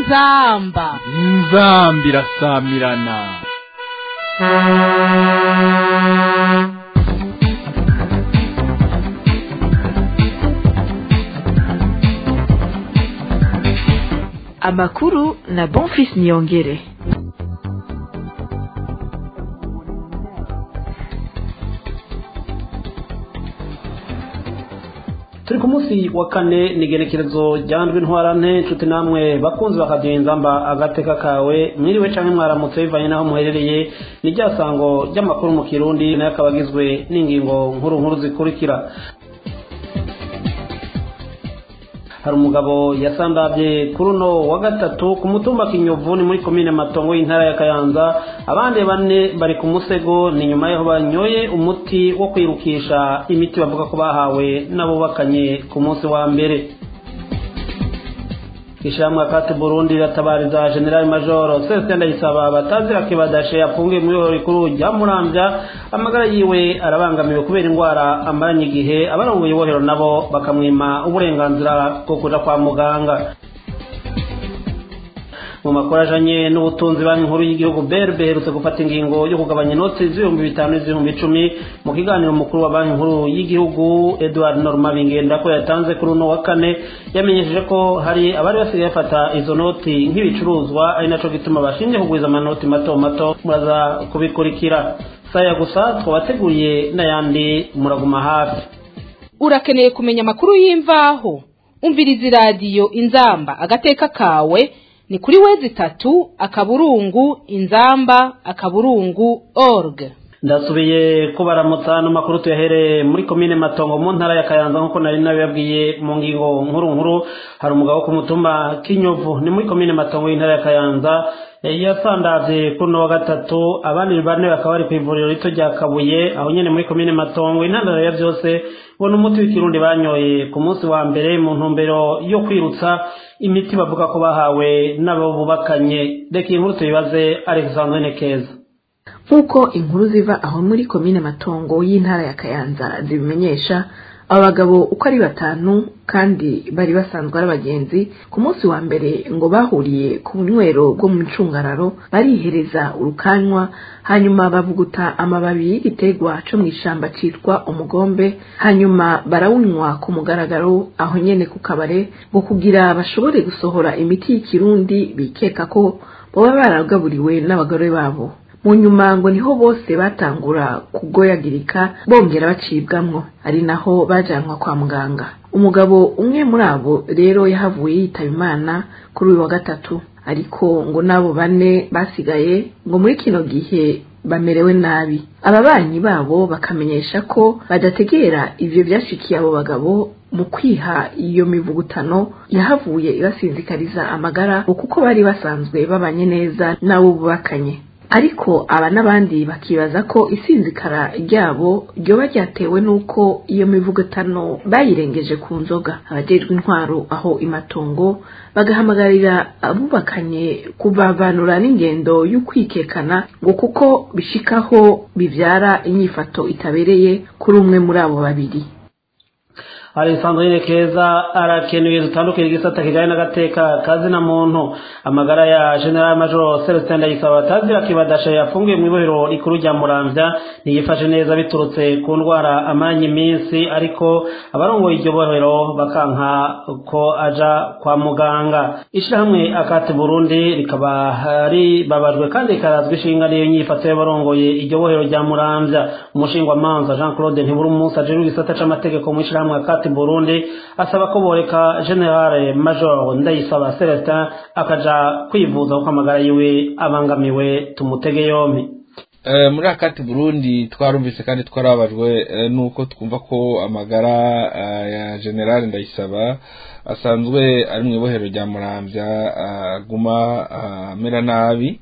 inzamba inzamba irasamirana amakuru na bonfis niyongere turi ku munsi wa kane ni igenekerezo ryandwi ntwarante inshuti namwe bakunzi bakagenza mba agateka kawe mwiriwe canke mwaramutse bivanye n'aho muherereye ni rya sango ry'amakuru mu kirundi nayo akaba agizwe n'ingingo nkuru nkuru zikurikira hari umugabo yasandavye kuri uno wa gatatu ku mutumba kinyovu ni muri komine matongo y'intara ya kayanza abandi bane bari ku musego ni nyuma yaho banyoye umuti wo kwirukisha imiti bavuga ko bahawe n'abubakanye ku munsi wa mbere ishyirahamwe akati burundi riratabariza general major celestin ndayisaba batazira kibadashe yafungiye mu iboro rikuru rya murambya amagara yiwe arabangamiwe kubera indwara amaranye igihe abarongoye ibohero nabo bakamwima uburenganzira bwo kuja kwa muganga mu makuru ajanye n'ubutunzi banki nkuru y'igihugu berbe iherutse gufata ingingo yo kugabanya inoti z'ibihumbi bitanu n'iz'ibihumbi icumi mu kiganiro umukuru wa banki nkuru y'igihugu edward norma bingenda ko yatanze kuri uno wa kane yamenyesheje ko hari abari basigaye bafata izo noti nk'ibicuruzwa ari naco gituma bashinzwe kugwiza amanoti mato mato muraza kubikurikira saya gusa twabateguriye n'ayandi muraguma hafi urakeneye kumenya amakuru y'imvaho umviriza iradiyo inzamba agateka kawe ni kuri wezi tatu akaburungu inzamba akaburungu org ndasubiye kubaramutsa n'amakuru tuyahereye muri komine matongo mu ntara ya kayanza nk'uko nari nabibabwiye mu ngingo nkuru nkuru hari umugabo ku mutumba kinyovu ni muri komine matongo y'intara ya kayanza yasandavye kuri uno wa gatatu abandi bane bakaba bari ku ivuriro rito rya kabuye aho nyene muri komine matongo intandaro ya vyose ubona umuti w'ikirundi banyoye ku munsi wa mbere mu ntumbero yo kwirutsa imiti bavuga ko bahawe n'abo bubakanye reka iyi nkuru tuyibaze alexandrine keza nk'uko inkuru ziva aho muri komine matongo y'intara ya kayanza zibimenyesha aba bagabo uko ari batanu kandi bari basanzwe ari abagenzi ku munsi wa mbere ngo bahuriye ku bunywero bwo mu ncungararo barihereza urukanywa hanyuma bavuguta amababi y'igiterwa co mu ishamba citwa umugombe hanyuma barawunywa ku mugaragaro aho nyene ku kabare ngo kugira bashobore gusohora imiti y'ikirundi bikeka ko boba baragaburiwe n'abagore babo mu nyuma ngo niho bose batangura kugoyagirika bongera bacibwamwo ari naho bajanwa kwa muganga umugabo umwe muri abo rero yahavuye yitaba imana kuri uyu wa gatatu ariko ngo n'abo bane basigaye ngo muri kino gihe bamerewe nabi ababanyi babo bakamenyesha ko badategera ivyo vyashikiye abo bagabo mu kwiha iyo mivugutano yahavuye ibasinzikariza amagara kuko bari basanzwe babanye neza n'abo bubakanye ariko aba n'abandi bakibaza ko isinzikara ryabo ryoba ryatewe n'uko iyo mivugutano bayirengeje ku nzoga abajejwe intwaro aho imatongo bagahamagarira abubakanye kubavanura n'ingendo y'ukwikekana ngo kuko bishikaho bivyara inyifato itabereye kuri umwe muri abo babiri alexandrine keza arakenuye dutandukira igisata kijanye n'agateka kazina muntu amagara ya general major celestin ndayisaba batazira kibadasha yafungiye mu ibohero rikuru rya muramvya ntiyifashe neza biturutse ku ndwara amanye iminsi ariko abarongoye iryo bohero bakanka ko aja kwa muganga ishirahamwe akati burundi rikaba ribabajwe kandi rikarazwa ishinga niyo nyifato y'abarongoye iryo bohero rya muramvya umushingwamanza jean claude ntiburi umunsi ajejwe igisata c'amategeko mu ishirahamwe akati ati burundi asaba ko boreka generale major ndayisaba celestin akaja kwivuza kuko amagara yiwe abangamiwe tumutege yompi muri akati burundi twarumvise kandi twarabajwe nuko twumva ko amagara ya generale ndayisaba asanzwe ari mu ibohero rya muramvya aguma amera nabi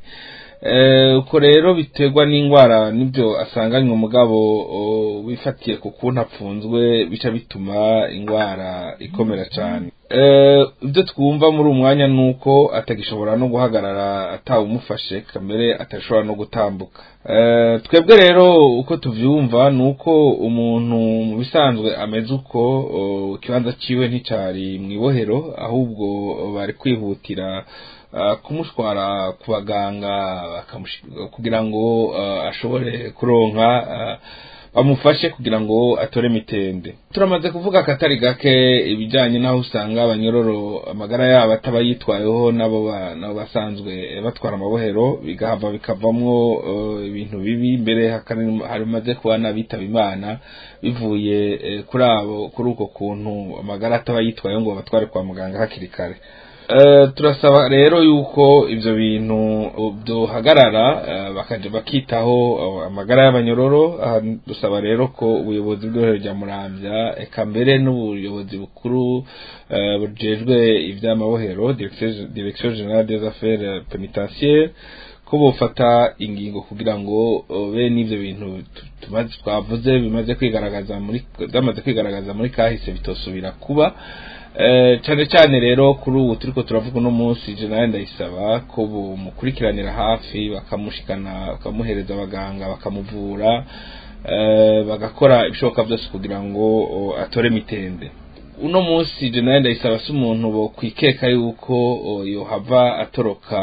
uko rero biterwa n'indwara nibyo asanganywe umugabo wifatiye ku kuntu apfunzwe bica bituma indwara ikomera cyane ibyo twumva muri uwo mwanya ni uko atagishobora no guhagarara atawumufashe kamere atashobora no gutambuka twebwe rero uko tubyumva ni uko umuntu mu bisanzwe ameze uko ikibanza cyiwe nticyari mu ibohero ahubwo bari kwihutira uh, kumutwara ku baganga bakamushi- kugira ngo uh, ashobore kuronka uh, bamufashe kugira ngo atore mitende turamaze kuvuga akatari gake ibijyanye n'aho usanga abanyororo amagara yabo ataba yitwayeho nabo ba- nabo basanzwe batwara amabohero bigahava bikavamwo eh, ibintu bibi mbere hakari- harimaze kuba n'abitaba imana bivuye eh, kuri abo kuri uko kuntu amagara ataba yitwayeho ngo babatware kwa muganga hakiri kare Eh, turasaba rero yuko ivyo bintu uh, byohagarara eh, bakaja bakitaho uh, amagara y'abanyororo aha dusaba rero ko ubuyobozi bw'ihorero rya muramvya eka mbere n'ubuyobozi bukuru eh, bujejwe ivy'amabohero Direction- direction generale des affaires pénitentiaires ko bofata ingingo kugira ngo uh, bene ivyo bintu tu- tumaze twavuze bimaze kwigaragaza muri byamaze kwigaragaza muri kahise bitosubira kuba Eh, cyane cyane rero kuri ubu turiko turavuga uno munsi je nawe ndayisaba ko bumukurikiranira hafi bakamushikana bakamuhereza abaganga bakamuvura eh, bagakora ibishoboka byose kugira ngo o, atore mitende uno munsi je nawe ndayisaba si umuntu bo kwikeka yuko o, yohava atoroka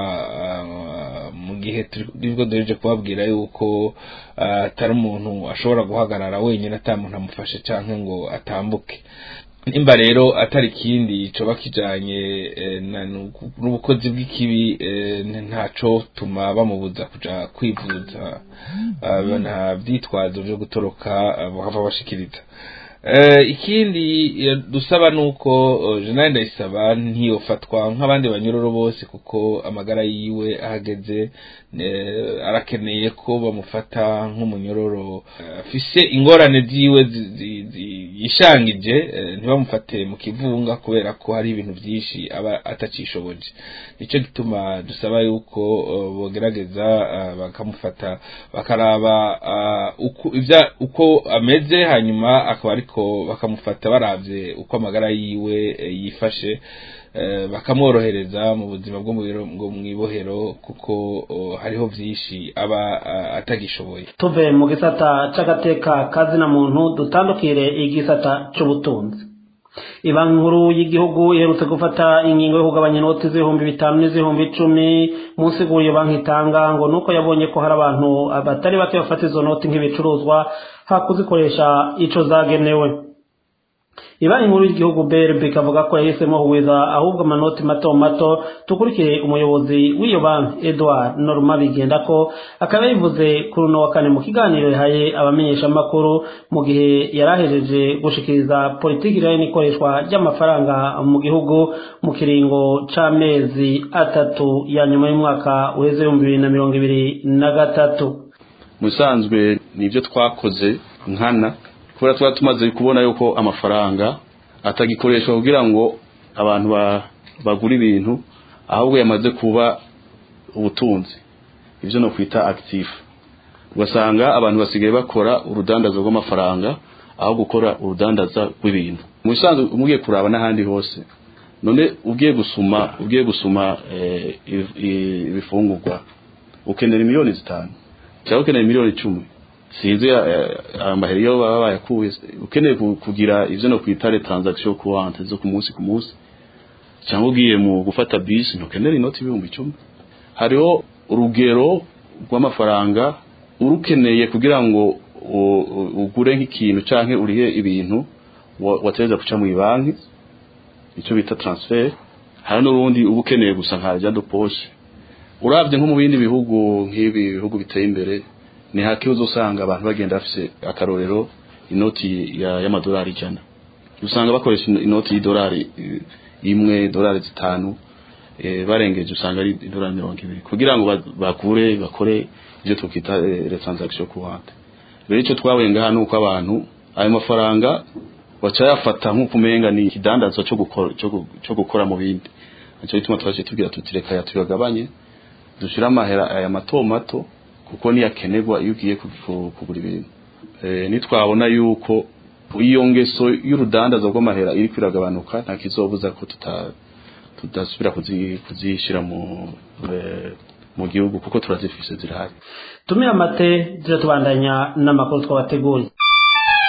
ah, mu gihe turibwo duheje kubabwira yuko ah, atari umuntu ashobora guhagarara wenyine ata muntu amufashe canke ngo atambuke nimba rero atari ikindi coba kijanye eh, na- n'ubu- n'ubukozi bw'ikibi eh, ntaco tuma bamubuza kuja kwivuza Ah, nta vyitwazo vyo gutoroka ah, bahava bashikiriza Eh, ikindi eh, dusaba nuko eh, jenerali ndayisaba ntiyofatwa nk'abandi banyururu bose kuko amagara yiwe ahageze eh, arakeneye ko bamufata nk'umunyororo eh, afise ingorane ziwe zi- zi- zi- yishangije eh, ntibamufate mu kivunga kubera ko hari ibintu byinshi aba atacishoboje nicyo gituma dusaba yuko eh, bogerageza eh, bakamufata bakaraba ah, uko ivya- uko ameze hanyuma akaba ariko bakamufata baravye uko amagara yiwe eh, yifashe eh, bakamworohereza mu buzima bwo mu biro- bwo mw'ibohero kuko oh, hariho vyinshi aba ah, atagishoboye tuve mu gisata c'agateka kazina muntu dutandukire igisata c'ubutunzi ibanki nkuru y'igihugu iherutse gufata ingingo yo kugabanya inoti z'ibihumbi bitanu n'iz'ibihumbi icumi munsi iyo banki itanga ngo nuko yabonye ko hari abantu batari bake bafata izo noti nk'ibicuruzwa hakuzikoresha ico zagenewe ibanki nkuru y'igihugu brb ikavuga ko yahisemo huwiza ahubwo amanoti mato mato tukurikiye umuyobozi w'iyo banki edward norma bigenda ko akaba yabivuze kuri uno wa kane mu kiganiro yahaye abamenyeshamakuru mu gihe yari ahejeje gushikiriza politiki ijyanye n'ikoreshwa ry'amafaranga mu gihugu mu kiringo c'amezi atatu ya nyuma y'umwaka uheze ibihumbi bibiri na mirongo ibiri na gatatu mu bisanzwe ni ibyo twakoze nkana kubera tuba tumaze kubona yuko amafaranga atagikoreshwa kugira ngo abantu ba- bagure ibintu ahubwo yamaze kuba ubutunzi ibyo no kwita active ugasanga abantu basigaye bakora urudandaza rw'amafaranga aho gukora urudandaza rw'ibintu mu bisanzwe umugiye kuraba n'ahandi hose none ugiye gusuma ugiye gusuma eh, iv- i- ibifungurwa ukenera miliyoni zitanu cyangwa ukeneye miliyoni icumi sinzi eh, amahera iyo baba bayakuye ukeneye ku- kugira ivyo no kwita le transaction courante zo ku munsi ku munsi cyangwa ugiye mu gufata bisi ntukenera inoti ibihumbi icumi hariho urugero rw'amafaranga urukeneye kugira ngo u- u- ugure nk'ikintu canke urihe ibintu wa- watereza guca mu banki icyo bita transfer hari n'urundi uba ukeneye gusa nka jado poshe urabye nko mu bindi bihugu nk'ibi bihugu biteye imbere ni hake uzosanga abantu bagenda bafise akarorero inoti ya- y'amadolari ijana usanga bakoresha ino- inoti y'idolari eh, imwe idolari zitanu eh, barengeje usanga ari idolari mirongo ibiri kugira ngo ba- bakure bakore ibyo twita eh, les transactions courantes rero icyo twahuye ngaha ni uko abantu ayo mafaranga bacayafata nk'uko umenga ni ikidandazwa cyo gukora cyo gu- cyo gukora mu bindi nicyo gituma twaje tubwira tuti reka tuyagabanye dushira amahera aya mato mato kuko niyo akenerwa iyo ugiye ku- ku- kugura ibintu Eh, nitwabona yuko iyo ngeso y'urudandaza rw'amahera iri kwiragabanuka nta kizobuza ko tuta tudasubira kuzi- kuzishyira mu eh, mu gihugu kuko turazifise zirahari tumira amate tujya tubandanya n'amakuru twabateguriye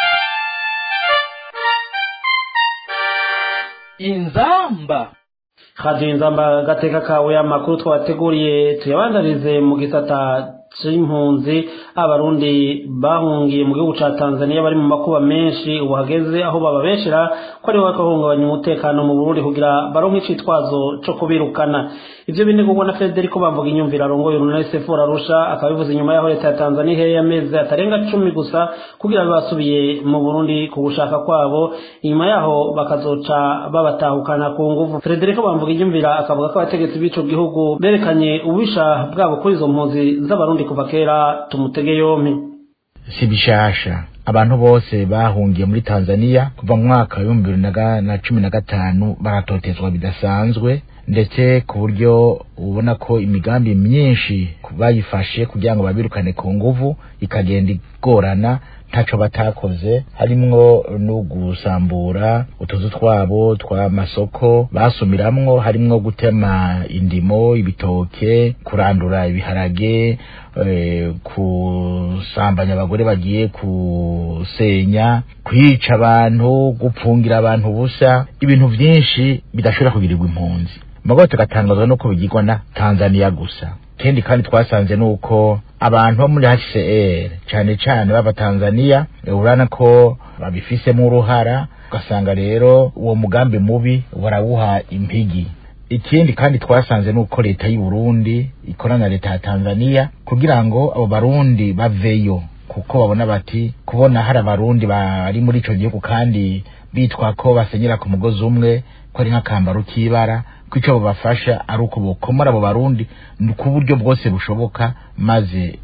inzamba radiyo inzamba gateka kawe amakuru twabateguriye tuyabandarize mu gisata c'impunzi abarundi bahungiye mu gihugu ca Tanzania bari mu makuba menshi ubu hageze aho bababeshera ko ari bakahungabanya umutekano mu Burundi kugira baronke icitwazo co kubirukana ivyo binegurwa na Federico bamvuga inyumvira arongoye urunani Sephora Arusha akabivuza inyuma yaho leta ya Tanzania iheye amezi atarenga cumi gusa kugira basubiye mu Burundi ku gushaka kwabo inyuma yaho bakazoca babatahukana ku nguvu Federico bamvuga inyumvira akavuga ko abategetsi b'ico gihugu berekanye ububisha bwabo kuri izo mpunzi z'abarundi kuva kera tumutege yompi si bishasha abantu bose bahungiye muri Tanzania kuva mu mwaka w'ibihumbi bibiri na cumi na gatanu baratotezwa bidasanzwe ndetse ku buryo ubona ko imigambi myinshi bayifashe kugira ngo babirukane ku nguvu ikagenda igorana ntaco batakoze harimwo no gusambura utuzu twabo tw'amasoko basumiramwo harimwo gutema indimo ibitoke kurandura ibiharage e, kusambanya abagore bagiye kusenya kwica abantu gupfungira abantu ubusa ibintu vyinshi bidashobora kugirirwa impunzi magote tugatangazwa nuko bigirwa na Tanzania gusa kendi kandi twasanze nuko abantu bo muri HCR cane cane baba Tanzania urana ko babifisemo uruhara ugasanga rero uwo mugambi mubi barawuha impigi ikindi kandi twasanze nuko leta y'u Burundi ikorana na leta ya Tanzania kugira ngo abo barundi baveyo kuko babona bati kubona hari abarundi bari muri ico gihugu kandi bitwa ko basenyera ku mugozi umwe ko ari nk'akambaro k'ibara ko icyo babafasha ari uko bokomora abo barundi ku buryo bwose bushoboka maze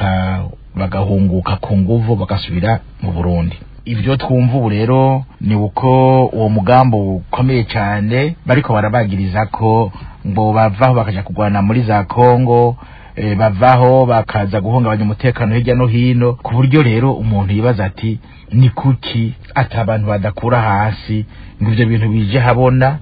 bagahunguka ku nguvu bagasubira mu burundi ibyo twumva ubu rero ni uko uwo mugambi ukomeye cyane bariko barabagiriza ko ngo bavaho bakaja kurwana muri za kongo e, bavaho bakaza guhungabanya umutekano hirya no hino ku buryo rero umuntu yibaza ati ni kuki ati abantu badakura hasi ngo ivyo bintu bije habona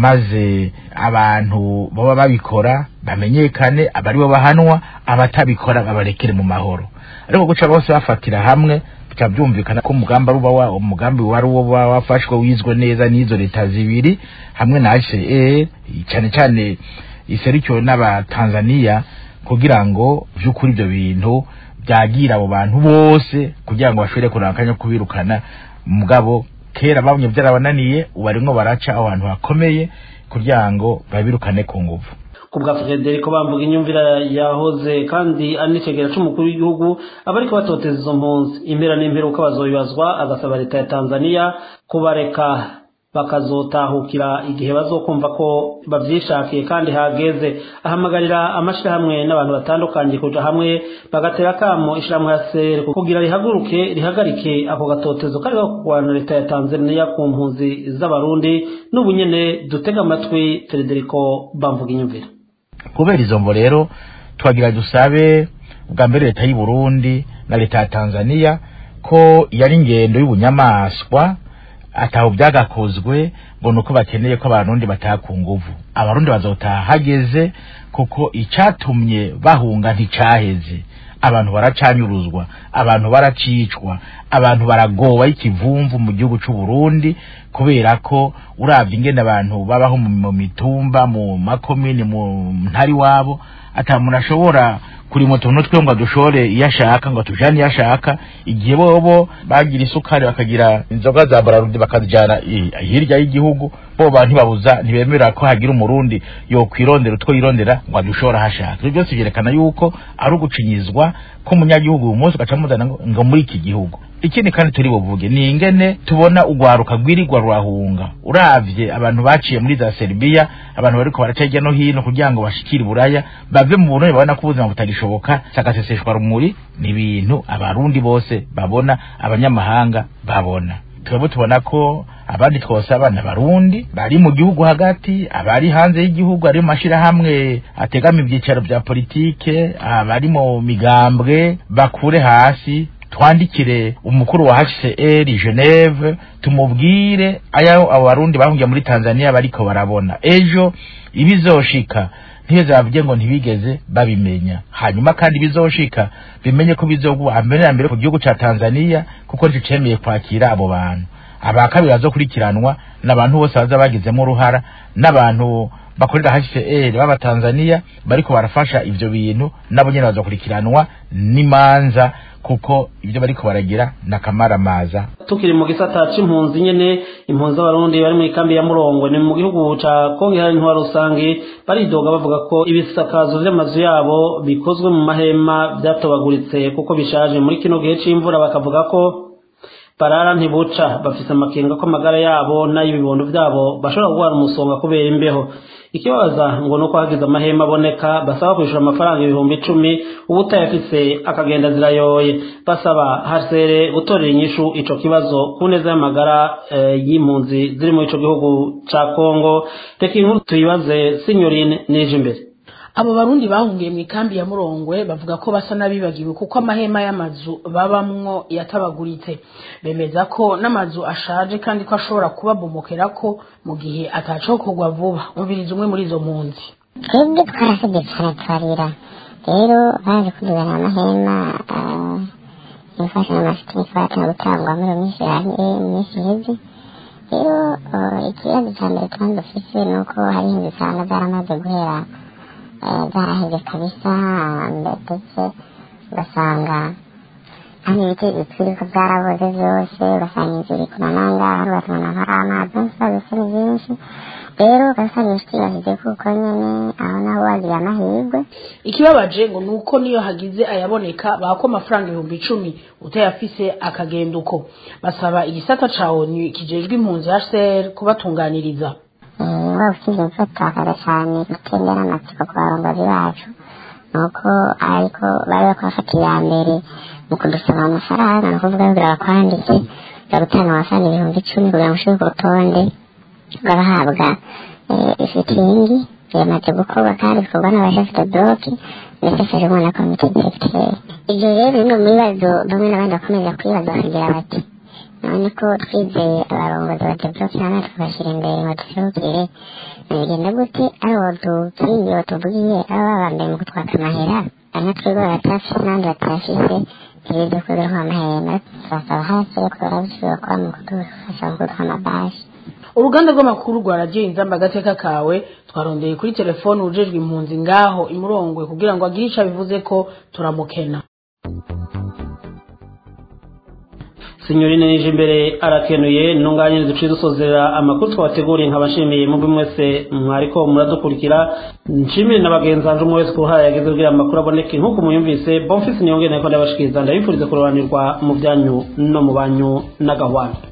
maze abantu baba babikora bamenyekane abari bo bahanwa abatabikora babarekere mu mahoro ariko guca bose bafatira hamwe bikaba byumvikana ko umugambi ari uba umugambi wari uba wafashwe wizwe neza n'izo leta zibiri hamwe na HCR cyane cyane iserikiwe n'abatanzania kugira ngo by'ukuri ibyo bintu byagira abo bantu bose kugira ngo bashobore kuranganya kubirukana mugabo kera bamwe byarabananiye ubu barimo baraca abantu bakomeye kugira ngo babirukane ku nguvu ku bwa frederico bamvuga inyumvira yahoze kandi anicegera c'umukuru w'igihugu abariko batoteza izo mpunzi impera n'imperuka bazobibazwa agasaba leta ya tanzania kubareka bakazotahukira igihe bazokumva ko bavyishakiye kandi hageze ahamagarira amashirahamwe n'abantu batandukanye kuja hamwe bagatera kamo ishirahamwe ya sere kugira rihaguruke rihagarike ako gatotezo kariko kurwana leta ya tanzania ku mpunzi z'abarundi n'ubu nyene dutega amatwi frederico bamvuga inyumvira kubera izo mvo rero twagira dusabe bwa mbere leta y'u Burundi na leta ya Tanzania ko yari ingendo y'ubunyamaswa ataho byagakozwe ngo nuko bakeneye ko abarundi bataha ku nguvu abarundi bazotaha hageze kuko icatumye bahunga nticaheze abantu baracanyuruzwa abantu baracicwa abantu baragowa ikivumvu mu gihugu c'u Burundi kubera ko uravye ingene abantu babaho mu mitumba mu makomini mu ntari wabo ata muntu ashobora kuri mu tuntu twe ngo dushore iyo ashaka ngo tujane iyo ashaka igihe bobo bagira isukari bakagira inzoga za bararudi bakazijana hirya y'igihugu bo bantu babuza ntibemera ko hagira umurundi yo kwirondera utwo yirondera ngo adushora hashaka ibyo byose byerekana yuko ari ugucinyizwa ko umunyagihugu uyu munsi ugaca muzana ngo muri iki gihugu ikindi kandi turi buvuge ni ingene tubona ugwaruka rwirirwa rurahunga uravye abantu baciye muri za Serbia abantu bariko baraca hirya no hino kugira ngo bashikire buraya bave mu Burundi babona ko ubuzima butagishoboka sagaseseshwa rumuri ni ibintu abarundi bose babona abanyamahanga babona twebwe tubona ko abandi twose abana barundi bari mu gihugu hagati abari hanze y'igihugu ari mu mashirahamwe ategama ibyicaro bya politike abari mu migambwe bakure hasi twandikire umukuru wa HCR Geneve tumubwire ayo abo barundi bahungiye muri Tanzania bariko barabona ejo ibizoshika ntiheze bavuge ngo ntibigeze babimenya hanyuma kandi bizoshika bimenye ko bizogwa mbere na mbere ku gihugu ca Tanzania kuko nico cemeye kwakira abo bantu abakabiri bazokurikiranwa n'abantu bose baza bagizemo uruhara n'abantu bakorera HCR b'abatanzania bariko barafasha ivyo bintu nabo nyene bazokurikiranwa n'imanza kuko ibyo bariko baragira nakamaramaza tukiri mu gisata c'impunzi nyene impunzi z'abarundi bari muri kambi ya murongo ni mu gihugu ca kongo ihari intwaro rusange baridoga bavuga ko ibisakazo vy'amazu yabo bikozwe mu mahema vyatobaguritse kuko bishaje muri kino gihe c'imvura bakavuga ko barara ntibuca bafise amakenga ko amagara yabo n'ay'ibibondo vyabo bashobora guhara umusonga kubera imbeho ikibabaza ngo nuko hagize amahema aboneka basaba kwishura amafaranga ibihumbi icumi uba utayafise akagenda zirayoye basaba hasere gutorera inyishu ico kibazo ku neza y'amagara eh, y'impunzi ziri muri ico gihugu ca kongo reka inkuru tuyibaze sinyorine nije imbere abo barundi bahungiye mu ikambi ya murongwe bavuga ko basa n'abibagiwe kuko amahema y'amazu babamwo yatabaguritse bemeza ko n'amazu ashaje kandi ko ashobora kubabomokerako mu gihe atacokorwa vuba umviriza umwe muri izo mpunzi twebwe twarasabye cyane turarira rero baje kudubana amahema imfasha n'amashitani twaratanga gutangwa muri iyo minsi yahiye mu minsi iheze rero ikibazo cya mbere tuba dufise ni uko hari inzu usanga zaramaze guhera zaraheze kabisa ndetse ugasanga hano ibiti bitwiri ko byaraboze byose ugasanga inzu iri kunananga hari ugasanga hari amazi n'ikibazo ni byinshi rero ugasanga inshuti yashyize kuko nyine aho naho wagiye amahirwe ikibabaje ngo ni uko niyo hagize ayaboneka bako amafaranga ibihumbi icumi utayafise akagenda uko basaba igisata ca onu kijejwe impunzi hcr kubatunganiriza waba usize imfatakaza cyane gutembera amatsiko ku barongozi bacu nuko ariko bari bakubafata iya mbere mu kudusaba amafaranga ni ukuvuga kugira bakwandike uza gutanga amafaranga ibihumbi icumi kugira ngo ushire ku rutonde ugahabwa ifitingi bimaze gukorwa kandi bikorwa n'abashafite bloki ndetse hejuru na komite diregiteri ibyo rero bimwe mu bibazo bamwe n'abandi bakomeza kwibaza bakagira bati none ko twizeye abarongozi ba debloke namwe tukabashyira imbere ngo duserukire bigenda gute ari uwo dukingiye uwo tuvugiye aba babambaye mu kutwaka amahera bamwe twebwe baratafise n'abandi batafise ntibize kubirwa amahema turasaba hasi ko barabishobora kuba mu kudufasha kugurwa amabashi uruganda rw'amakuru rwa radiyo inzamba agateka kawe twarondeye kuri telefone ujejwe impunzi ngaho imurongwe kugira ngo agire ico abivuze ko turamukena sinyorine nije imbere arakenuye ntunganye duciye dusozera amakuru twabateguriye nkabashimiye mubwe mwese mwariko muradukurikira nshimire na bagenzi banje umwe wese ku ruhara yageze kugira amakuru aboneke nk'uko muyumvise bonfisi niyongere nako ndabashikiriza ndabifuriza kurobanirwa mu byanyu no mu banyu n'agahwana